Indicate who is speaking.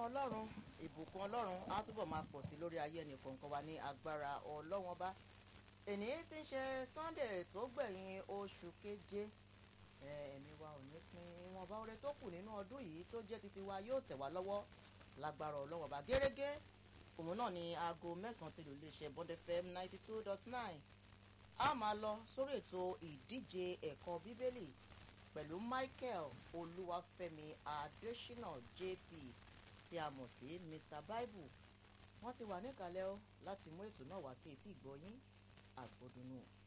Speaker 1: ọlọ́run ìbùkún ọlọ́run á túbọ̀ máa pọ̀ sí lórí ayé ẹnì kọ̀ọ̀kan wa ní agbára ọlọ́wọ́n bá èní tí ń ṣe sunday tó gbẹ̀yìn oṣù keje ẹ̀mí wa ò ní pín ìwọ̀nba oore tó kù nínú ọdún yìí tó jẹ́ titi wa yóò tẹ̀ wá lọ́wọ́ lágbára ọlọ́wọ́n bá gẹ́gẹ́ òun náà ní aago mẹ́sàn-án ti lù lè ṣe bond fm ninety two dot nine a máa lọ sórí ètò ìdíje ẹ̀kọ́ bíbélì pẹ̀lú michael olúwafẹ́mi adésínà jp tí a mọ̀ sí mr bible wọ́n ti wà níkàlẹ̀ ọ́ láti mú ètò náà wá sí etí ìgbọ́yín àgbọ̀dùnú.